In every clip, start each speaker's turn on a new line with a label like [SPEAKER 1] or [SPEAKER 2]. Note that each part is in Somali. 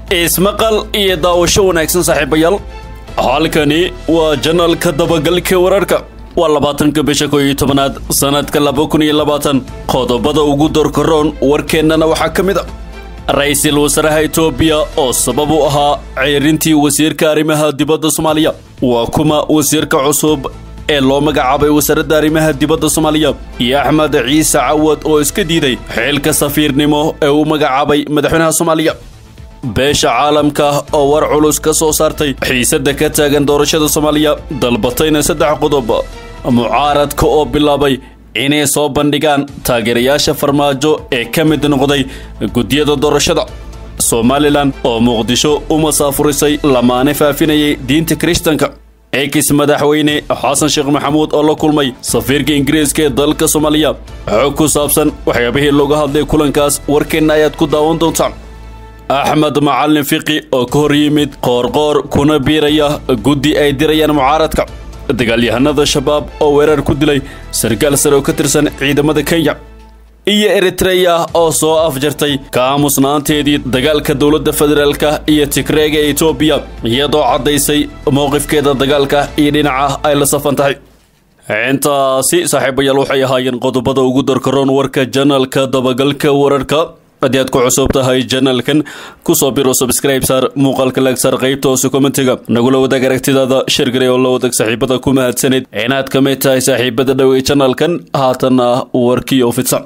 [SPEAKER 1] ismaqal iyo daawasho wanaagsan saaxiibayaal halkani waa janalka dabagalka wararka waa labaatanka bisha koo iyo tobanaad sanadka laba kun iyo labaatan qodobada ugu dorkaroon warkeennana waxaa ka mid a ra-iisul wasaaraha etoobiya oo sabab u ahaa ceerintii wasiirka arrimaha dibadda soomaaliya waa kuma wasiirka cusub ee loo magacaabay wasaaradda arrimaha dibadda soomaaliya iyo axmed ciise cawad oo iska diiday xilka safiirnimo ee uu magacaabay madaxweynaha soomaaliya beesha caalamka oo war culus ka soo saartay xiisadda ka taagan doorashada soomaaliya dalbatayna saddex qodob mucaaradka oo bilaabay inay soo bandhigaan taageerayaasha farmaajo ee ka mid noqday guddiyada doorashada somalilan oo muqdisho u masaafurisay lamaane faafinayay diinta kiristanka ex madaxweyne xasan sheekh maxamuud oo la kulmay safiirka ingiriiska ee dalka soomaaliya xog ku saabsan waxyaabihii looga hadlay kulankaas warkeenna ayaad ku daawan doontaan axmed macalin fiqi oo ka hor yimid qoorqoor kuna biiraya guddi ay dirayaan mucaaradka dagaalyahanada shabaab oo weerar ku dilay sarkaal sare oo ka tirsan ciidamada kenya iyo eritreya oo soo afjartay ka aamusnaanteedii dagaalka dowladda federaalka iyo tigreega ee etoobiya iyadoo caddaysay mowqifkeeda dagaalka iyo dhinaca ay la safan tahay intaasi saaxiibayaal waxay ahaayeen qodobada ugu darkaroon warka janalka dabagalka wararka haddii aad ku cusub tahay janalkan kusoo biro subscribe saar muuqaalka laag saar qaybta hoose kommentiga nagula wadaag aragtidaada shirgale oo la wadaag saaxiibada ku mahadsaneyd inaad ka mid tahay saaxiibada dhowey janalkan haatanna warkii oo fidsan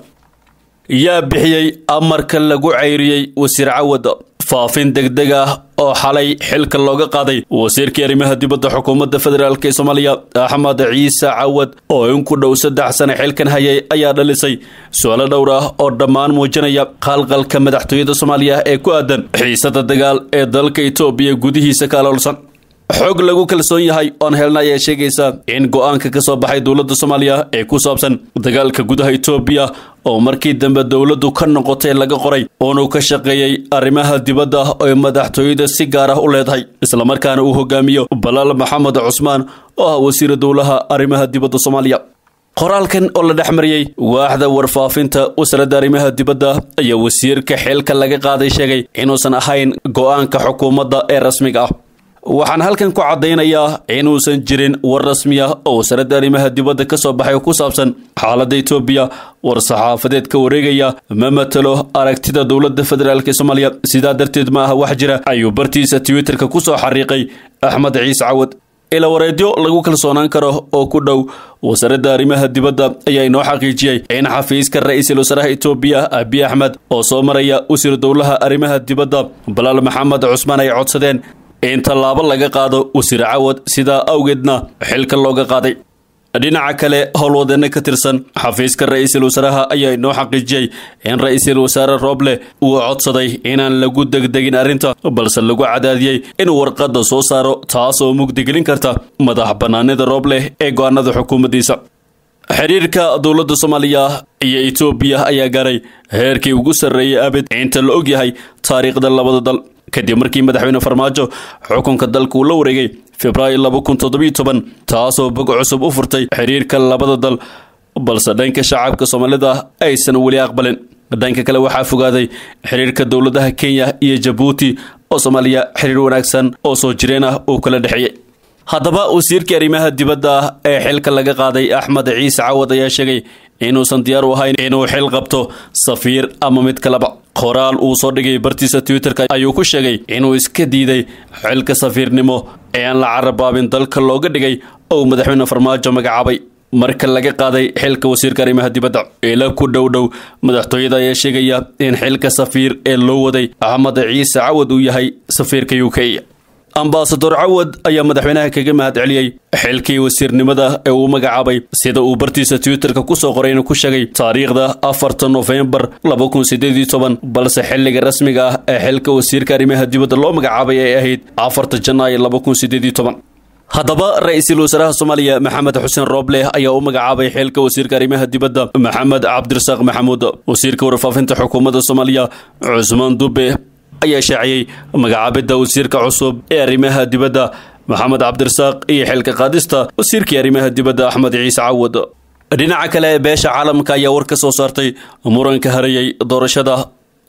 [SPEAKER 1] yaa bixiyey amarka lagu cayriyey wasiir cawad faafin degdeg ah oo xalay xilka looga qaaday wasiirkii arrimaha dibadda xukuumadda federaalk ee soomaaliya axmed ciise cawad oo in ku dhow saddex sane xilkan hayay ayaa dhalisay su-aalo dhowr ah oo dhammaan muujinaya qalqalka madaxtooyada soomaaliya ee ku aadan xiisada dagaal ee dalka etoobiya gudihiisa ka aloolsan xog lagu kalsoon yahay oon helna ayaa sheegaysa in go-aanka ka soo baxay dowladda soomaaliya ee ku saabsan dagaalka gudaha etoobiya oo markii dambe dowladdu ka noqotay laga qoray uunuu ka shaqeeyey arrimaha dibadda oe madaxtooyada si gaar ah u leedahay islamarkaana uu hogaamiyo balaal maxamed cusmaan oo ah wasiira dowlaha arrimaha dibadda soomaaliya qoraalkan oo la dhex mariyey waaxda warfaafinta wasaaradda arrimaha dibadda ayaa wasiirka xilka laga qaaday sheegay inuusan ahayn go-aanka xukuumadda ee rasmiga ah waxaan halkan ku caddaynayaa inuusan jirin war rasmi ah oo wasaaradda arrimaha dibadda ka soo baxay oo ku saabsan xaaladda etoobiya war saxaafadeed ka wareegaya ma matalo aragtida dowladda federaalk ee soomaaliya sidaa darteed ma aha wax jira ayuu bartiisa twitterka ku soo xariiqay axmed ciise cawad ila wareedyo lagu kalsoonaan karo oo ku dhow wasaaradda arrimaha dibadda ayaa inoo xaqiijiyey in xafiiska ra-iisul wasaaraha etoobiya abiy axmed oo soo maraya wasiir dowlaha arrimaha dibadda balaal maxamed cusmaan ay codsadeen in tallaabo laga qaado wasiir cawad sidaa awgeedna xilka looga qaaday dhinaca kale howlwadeenno ka tirsan xafiiska ra-iisul wasaaraha ayaa inoo xaqiijiyey in ra-iisul wasaare rooble uu codsaday inaan lagu degdegin arrinta balse lagu cadaadiyey inuu warqadda soo saaro taasoo mugdigelin karta madax bannaanida rooble ee go-aanada xukuumaddiisa xiriirka dowladda soomaaliya iyo etoobiya ayaa gaaray heerkii ugu sarreeyay abid inta la ogyahay taariikhda labada dal kadib markii madaxweyne farmaajo xukunka dalka uu la wareegay februaayo laba kun toddobiyo toban taasoo bog cusub u furtay xiriirka labada dal balse dhanka shacabka soomaalida aysan weli aqbalin dhanka kale waxaa fogaaday xiriirka dowladaha kenya iyo jabuuti oo soomaaliya xiriir wanaagsan oo soo jireen ah uu kala dhexeeyey haddaba wasiirkii arrimaha dibadda ee xilka laga qaaday axmed ciise cawad ayaa sheegay inuusan diyaar u ahayn inuu xil qabto safiir ama mid kaleba qoraal uu soo dhigay bartiisa twitterka ayuu ku sheegay inuu iska diiday xilka safiirnimo ee aan la carabaabin dalka looga dhigay ou madaxweyne farmaajo magacaabay marka laga qaaday xilka wasiirka arrimaha dibadda ila ku dhow dhow madaxtooyada ayaa sheegaya in xilka safiir ee loo waday axmed ciise cawad uu yahay safiirka u k ambasador cawad ayaa madaxweynaha kaga mahad celiyey xilkii wasiirnimada ee uu magacaabay sida uu bartiisa twitterka kusoo qoray inuu ku sheegay taariikhda afarta nofembar laba kun sideed iyo toban balse xilliga rasmiga ah ee xilka wasiirka arrimaha dibadda loo magacaabay ay ahayd afarta janaayo laba kun sideed iyo toban haddaba ra-iisul wasaaraha soomaaliya maxamed xuseen rooble ayaa u magacaabay xilka wasiirka arrimaha dibadda maxamed cabdirasaaq maxamuud wasiirka warfaafinta xukuumadda soomaaliya cusmaan dube ayaa shaaciyey magacaabidda wasiirka cusub ee arrimaha dibadda maxamed cabdirasaaq iyo xilka qaadista wasiirkii arrimaha dibadda axmed ciise cawad dhinaca kale beesha caalamka ayaa war ka soo saartay muranka harayay doorashada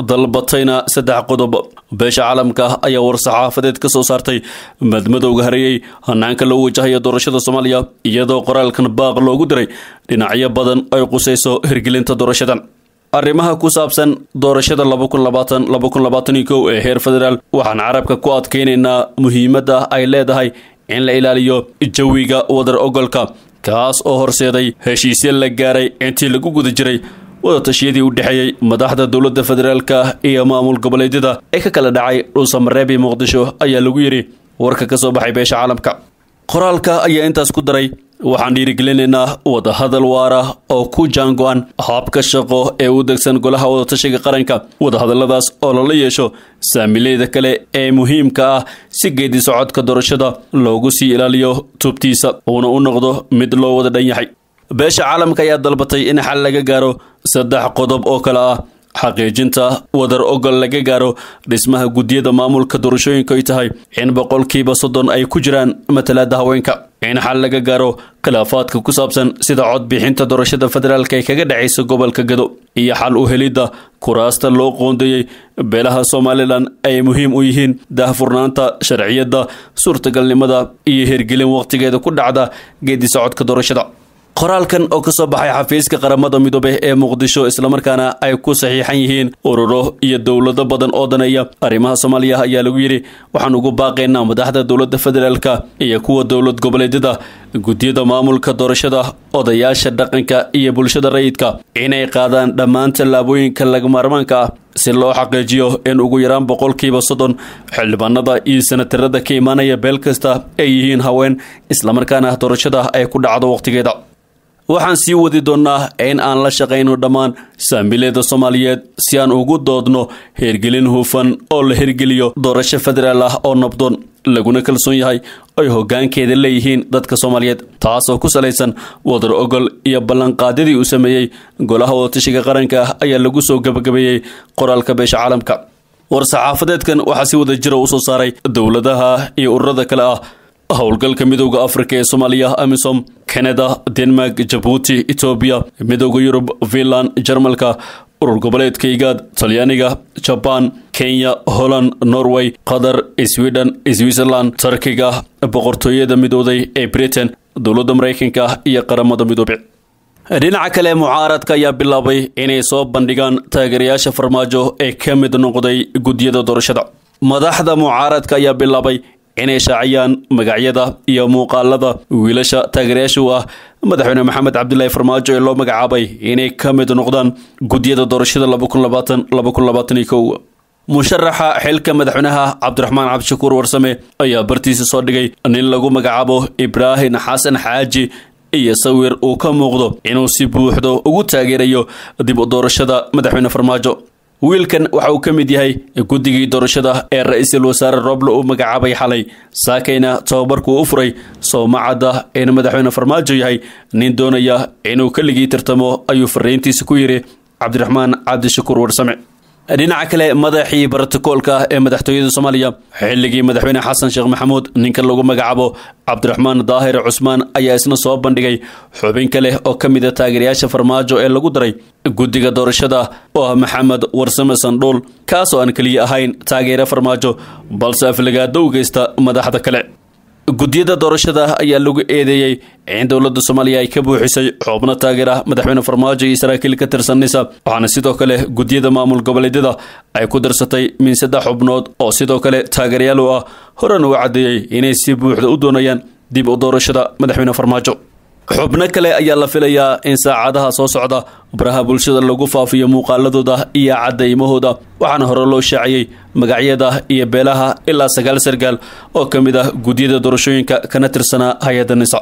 [SPEAKER 1] dalbatayna saddex qodob beesha caalamka ayaa war-saxaafadeed ka soo saartay madmadowga hareeyey hanaanka lagu wajahaya doorashada soomaaliya iyadoo qoraalkan baaq loogu diray dhinacyo badan ay qusayso hirgelinta doorashadan arrimaha ku saabsan doorashada ee heer federaal waxaan carabka ku adkaynaynaa muhiimadda ay leedahay in la ilaaliyo jawiga wadar ogolka kaas oo horseeday heshiisya la gaaray intii lagu guda jiray wadatashyadii u dhexeeyey madaxda dowladda federaalka iyo maamul goboleedyada ee ka kala dhacay dhuusamareeb iyo muqdisho ayaa lagu yidhi warka ka soo baxay beesha caalamka qoraalka ayaa intaas ku daray waxaan dhiirigelinaynaa wadahadal waara oo ku jaango-an habka shaqo ee u degsan golaha wadatashiga qaranka wadahadalladaas oo lala yeesho saamileyda kale ee muhiimka ah si geedi socodka doorashada loogu sii ilaaliyo tubtiisa uuna u noqdo mid loo wada dhan yahay beesha caalamka ayaa dalbatay in xal laga gaaro saddex qodob oo kale ah xaqiijinta wadar ogol laga gaaro dhismaha guddiyada maamulka doorashooyinka ay tahay in boqolkiiba soddon ay ku jiraan matalaada haweenka in xal laga gaaro khilaafaadka ku saabsan sida codbixinta doorashada federaalka ee kaga dhacaysa gobolka gado iyo xal u helidda kuraasta loo qoondeeyey beelaha somalilan ay muhiim u yihiin daahfurnaanta sharciyadda suurtagalnimada iyo hirgelin wakhtigeeda ku dhacda geedi socodka doorashada qoraalkan oo ka soo baxay xafiiska qaramada midoobe ee muqdisho islamarkaana ay ku saxiixan yihiin ururo iyo dowlado badan oo daneeya arrimaha soomaaliya ayaa lagu yidhi waxaan ugu baaqaynaa madaxda dowladda federaalka iyo kuwa dowlad goboleedyada guddiyada maamulka doorashada odayaasha dhaqanka iyo bulshada rayidka inay qaadaan dhammaan tallaabooyinka lagamaarmaanka ah si loo xaqiijiyo in ugu yaraan boqolkiiba soddon xildhibaanada iyo sanatarada ka imaanaya beel kasta ay yihiin haween islamarkaana doorashada ay ku dhacdo wakhtigeeda waxaan sii wadi doonnaa in aan la shaqayno dhammaan saamileeda soomaaliyeed si aan ugu doodno hirgelin hufan oo la hirgeliyo doorasho federaal ah oo nabdoon laguna kalsoon yahay ay hoggaankeeda leeyihiin dadka soomaaliyeed taasoo ku salaysan wadar ogol iyo ballanqaadyadii uu sameeyey golaha wadatashiga qaranka ayaa lagu soo gabagabeeyey qoraalka beesha caalamka war-saxaafadeedkan waxaa si wada jira u soo saaray dowladaha iyo ururada kale ah howlgalka midowda afrika ee soomaaliya amisom canada denmark jabuuti etoobiya midowda yurub finland jarmalka urur goboleedka igaad talyaaniga jabaan kenya holland norway qatar sweden switzerland turkiga boqortooyada midooday ee britain dowladda maraykanka iyo qaramada midoobe dhinaca kale mucaaradka ayaa bilaabay inay soo bandhigaan taageerayaasha farmaajo ee ka mid noqday guddiyada doorashada madaxda mucaaradka ayaa bilaabay inay shaaciyaan magacyada iyo muuqaalada wiilasha taageerayaasha u ah madaxweyne maxamed cabdilaahi farmaajo ee loo magacaabay inay ka mid noqdaan guddiyada doorashada musharaxa xilka madaxweynaha cabdiraxmaan cabdishakuur warsame ayaa bartiisa soo dhigay nin lagu magacaabo ibraahim xasan xaaji iyo sawir uu ka muuqdo inuu si buuxdo ugu taageerayo dib u doorashada madaxweyne farmaajo wiilkan waxa uu ka mid yahay guddigii doorashada ee ra-iisul wasaare roble uu magacaabay xalay saakayna tababarkuu u furay soomacadda in madaxweyne farmaajo yahay nin doonaya inuu keligii tartamo ayuu fariintiisa ku yidhi cabdiraxmaan cabdishakuur warsame dhinaca kale madaxii brotokoolka ee madaxtooyada soomaaliya xilligii madaxweyne xasan sheekh maxamuud ninka lagu magacaabo cabdiraxmaan daahir cusmaan ayaa isna soo bandhigay xubin kale oo ka mid a taageerayaasha farmaajo ee lagu daray guddiga doorashada oo ah maxamed warsame sandhuul kaasoo aan keliya ahayn taageere farmaajo balse aflagaado u geysta madaxda kale guddiyada doorashada ayaa lagu eedeeyey in dowladda soomaaliya ay ka buuxisay xubno taageera madaxweyne farmaajo iyo saraakiil ka tirsan nisa waxaana sidoo kale guddiyada maamul goboleedyada ay ku darsatay min saddex xubnood oo sidoo kale taageerayaal u ah horan uga caddeeyey inay si buuxda u doonayaan dib u doorashada madaxweyne farmaajo xubno kale ayaa la filayaa in saacadaha soo socda baraha bulshada lagu faafiyo muuqaaladooda iyo cadaymahooda waxaana hore loo shaaciyey magacyada iyo beelaha ilaa sagaal sargaal oo ka mid ah guddiyada doorashooyinka kana tirsanaa hay-adda nisa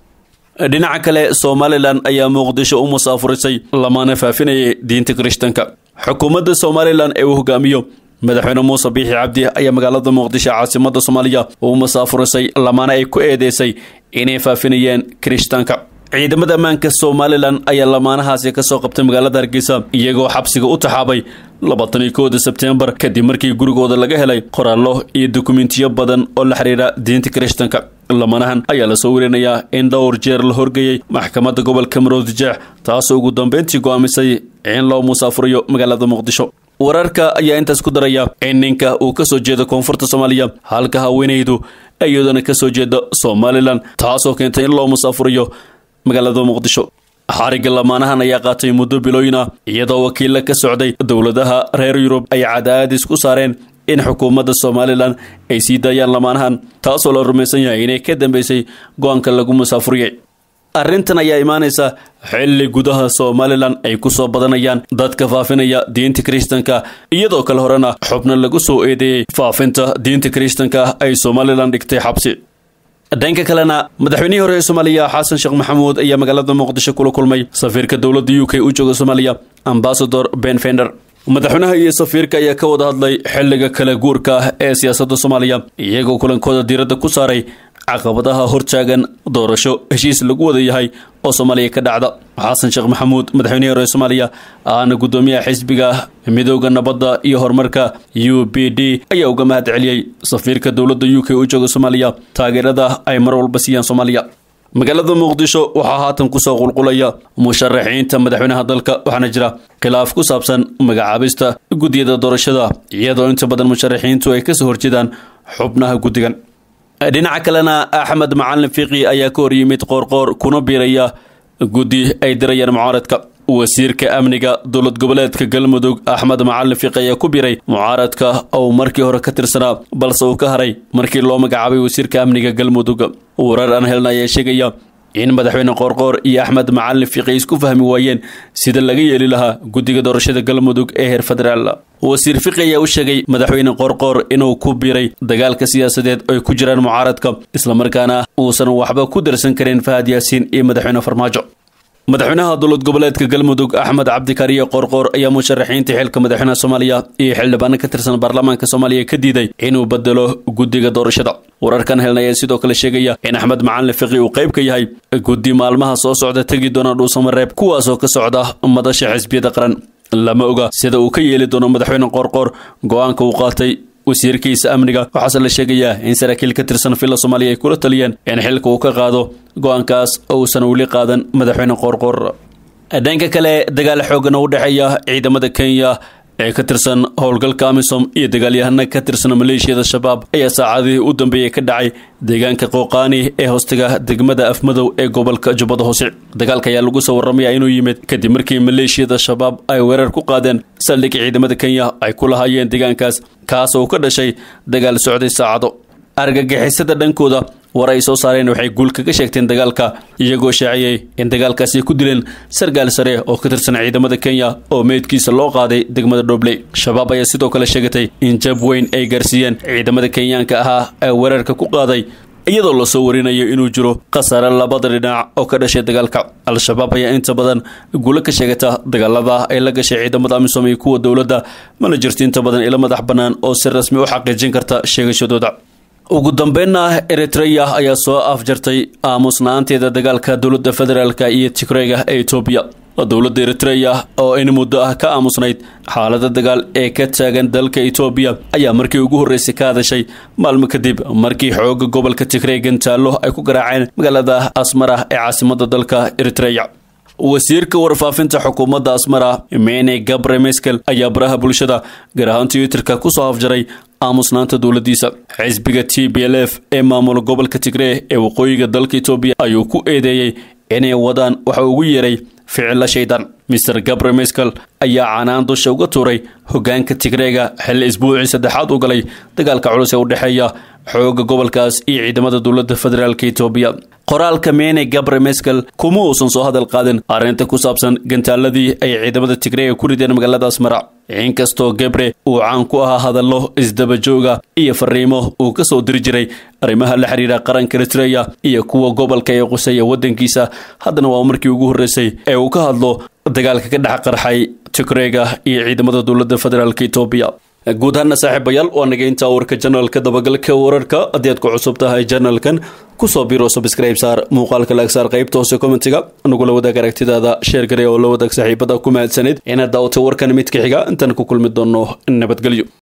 [SPEAKER 1] dhinaca kale somalilan ayaa muqdisho u musaafurisay lamaana faafinayay diinta kirishtanka xukuumadda somalilan ee uu hogaamiyo madaxweyne muuse biixi cabdi ayaa magaalada muqdisho caasimada soomaaliya uu musaafurisay lamaana ay ku eedeysay inay faafinayeen kirishtaanka ciidamada ammaanka somalilan ayaa lamaanahaasi ka soo qabtay magaalada hargeysa iyagoo xabsiga u taxaabay labaatan iyo kooda sebtembar kadib markii gurigooda laga helay qoraallo iyo dukumentiyo badan oo la xiriira diinta kirishtanka lamanahan ayaa lasoo werinayaa in dhowr jeer la horgeeyey maxkamadda gobolka maroodijeex taasoo ugu dambeyntii go'aamisay in loo musaafuriyo magaalada muqdisho wararka ayaa intaas ku daraya in ninka uu ka soo jeedo koonfurta soomaaliya halka haweenaydu iyadana ka soo jeeda somalilan taasoo keentay in loo musaafuriyo magaalada muqdisho xarigga lamaanahan ayaa qaatay muddo bilooyin ah iyadoo wakiilla ka socday dowladaha reer yurub ay cadaadis ku saareen in xukuumadda somalilan ay sii daayaan lamaanahan taasoo la rumaysan yahay inay ka dambeysay go-aanka lagu musaafuriyey arrintan ayaa imaanaysa xilli gudaha somalilan ay ku soo badanayaan dadka faafinaya diinta kiristanka iyadoo kale horena xubno lagu soo eedeeyey faafinta diinta kiristanka ay somalilan dhigtay xabsi dhanka kalena madaxweynihii hore ee soomaaliya xasan sheekh maxamuud ayaa magaalada muqdisho kula kulmay safiirka dowladda u k u jooga soomaaliya ambasador ben fender madaxweynaha iyo safiirka ayaa ka wada hadlay xilliga kala guurka ah ee siyaasadda soomaaliya iyagoo kulankooda diiradda ku saaray caqabadaha hortaagan doorasho heshiis lagu wada yahay oo soomaaliya ka dhacda xasan sheekh maxamuud madaxweynihii hore ee soomaaliya ahna guddoomiyaha xisbiga midooda nabadda iyo horumarka u b d ayaa uga mahad celiyey safiirka dowladda u k u jooga soomaaliya taageerada ay mar walba siiyaan soomaaliya magaalada muqdisho waxaa haatan kusoo qulqulaya musharaxiinta madaxweynaha dalka waxaana jira khilaaf ku saabsan magacaabista guddiyada doorashada iyadoo inta badan musharaxiintu ay kasoo horjeedaan xubnaha guddigan dhinaca kalena axmed macalin fiqi ayaa ka hor yimid qoorqoor kuna biiraya guddi ay dirayaan mucaaradka wasiirka amniga dowlad goboleedka galmudug axmed macalin fiqi ayaa ku biiray mucaaradka oo markii hore ka tirsanaa balse uu ka haray markii loo magacaabay wasiirka amniga galmudug warar aan helna ayaa sheegaya in madaxweyne qoorqoor iyo axmed macalin fiqi isku fahmi waayeen sida laga yeeli lahaa guddiga doorashada galmudug ee heer federaal wasiir fiqi ayaa u sheegay madaxweyne qoorqoor inuu ku biiray dagaalka siyaasadeed ay ku jiraan mucaaradka islamarkaana uusan waxba ku darsan karin fahad yaasiin iyo madaxweyne farmaajo madaxweynaha dowlad goboleedka galmudug axmed cabdikariye qoorqoor ayaa musharaxiinta xilka madaxweynaha soomaaliya iyo xildhibaano ka tirsan baarlamaanka soomaaliya ka diiday inuu bedelo guddiga doorashada wararkan helna ayaa sidoo kale sheegaya in axmed macalin fiqi uu qayb ka yahay guddi maalmaha soo socda tegi doona dhuusamareeb kuwaasoo ka socda madasha xisbiyada qaran lama oga sida uu ka yeeli doono madaxweyne qoorqoor go-aanka uu qaatay wasiirkiisa amniga waxaase la sheegayaa in saraakiil ka tirsan villa soomaaliya ay kula taliyeen in xilka uu ka qaado go-aankaas uusan weli qaadan madaxweyne qoorqoor dhanka kale dagaal xoogan oo u dhexeeya ciidamada kenya ee ka tirsan howlgalka amisom iyo dagaalyahana ka tirsan maleeshiyada shabaab ayaa saacadihii u dambeeyey ka dhacay deegaanka qooqaani ee hoostiga degmada afmadow ee gobolka jubbada hoose dagaalka ayaa lagu soo warramaya inuu yimid kadib markii maleeshiyada shabaab ay weerar ku qaadeen saldhig ciidamada kenya ay ku lahaayeen deegaankaas kaas oo ka dhashay dagaal socday saacado argagixisada dhankooda war ay soo saareen waxay guul kaga sheegteen dagaalka iyagoo shaaciyey in dagaalkaasi ku dileen sargaal sare oo ka tirsan ciidamada kenya oo meydkiisa loo qaaday degmada dhobley shabaab ayaa sidoo kale sheegatay in jab weyn ay gaarsiiyeen ciidamada kenyaanka ahaa ee weerarka ku qaaday iyadoo lasoo warinayo inuu jiro khasaare labada dhinac oo ka dhashay dagaalka al-shabaab ayaa inta badan guulo ka sheegata dagaalada ay la gashay ciidamada amisom iyo kuwa dowladda mana jirto inta badan ilo madax bannaan oo si rasmi u xaqiijin karta sheegashadooda ugu dambeynna eritreya ayaa soo afjartay aamusna-aanteeda dagaalka dowladda federaalka iyo tigreyga ee etoobiya dowladda eritreya oo in muddo ah ka aamusnayd xaalada dagaal ee ka taagan dalka etoobiya ayaa markii ugu horreysay ka hadashay maalmo kadib markii xooga gobolka tigrey gantaallo ay ku garaaceen magaalada asmara ee caasimada dalka eritreya wasiirka warfaafinta xukuumadda asmara mene gabre meskel ayaa baraha bulshada gaar ahaan twitterka kusoo afjaray aamusnaanta dowladiisa xisbiga t b l f ee maamula gobolka tigree ee waqooyiga dalka etoobiya ayuu ku eedeeyey inay wadaan waxa ugu yeeray ficilla shaydan mister gabre meskel ayaa canaan dusha uga tuuray hogaanka tigreega xilli isbuucii saddexaad u galay dagaalka culus ee u dhexeeya xooga gobolkaas iyo ciidamada dowladda federaalk etoobiya qoraalka mene gabre meskel kuma uusan soo hadal qaadin arrinta ku saabsan gantaaladii ay ciidamada tigreega ku rideen magaalada asmara inkastoo gabre uu caan ku ahaa hadallo isdabajooga iyo fariimo uu ka soo diri jiray arrimaha la xiriira qaranka eritreya iyo kuwa gobolka ee quseeya waddankiisa haddana waa markii ugu horreysay ee uu ka hadlo dagaalka ka dhex qarxay tigreega iyo ciidamada dowladda federaalk etoobiya guud ahaana saaxiibayaal waa naga intaa warka janalka dabagalka wararka haddii aad ku cusub tahay janalkan kusoo biro subscribe saar muuqaalka laag saar qaybta hoose commentiga nagula wadaag aragtidaada sheer gare oo la wadaag saaxiibada ku mahadsaneed inaad daawatay warkan mid ka xiga intaan ku kulmi doono nabadgelyo